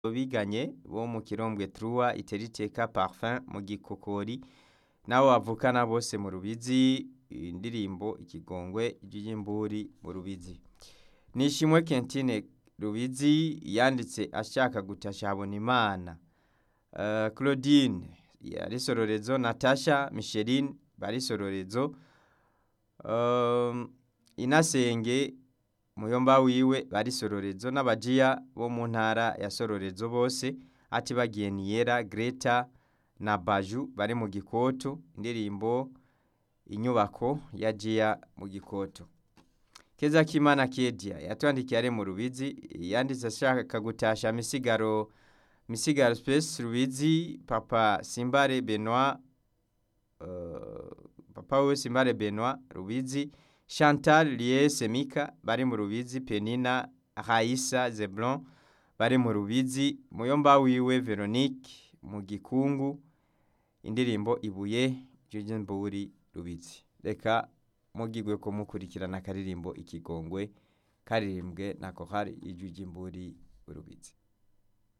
biganye bo mu kirombwe truwa iteriteka parfum mu gikokori nabo bavukana bose mu rubizi indirimbo ikigongwe ry'imburi mu rubizi nishimwe kentine rubizi yanditse ashaka gutasha habonimana uh, claudine yari sororezo natasha micheline bari sororezo um, inasenge muyomba wiwe bari sororezo n'abajiya bo mu ntara ya sororezo bose ati bagiye niyera greta na baju bari mu gikoto indirimbo inyubako ya jiya mu gikoto keza kimana kedia yatwandikiye ari mu rubizi yanditse ashaka gutasha misigaro misigaro space rubizi papa simbare benoit uh, papa we simbare benoit rubizi chantal liese mika bari mu rubizi penina raisa zeblon bari mu rubizi muyomba wiwe veronique mu gikungu indirimbo ibuye ry'imburi rubizi reka mugigwe ko mukurikirana akaririmbo ikigongwe karirimbwe na kohari ijwi ry'imburi urubizi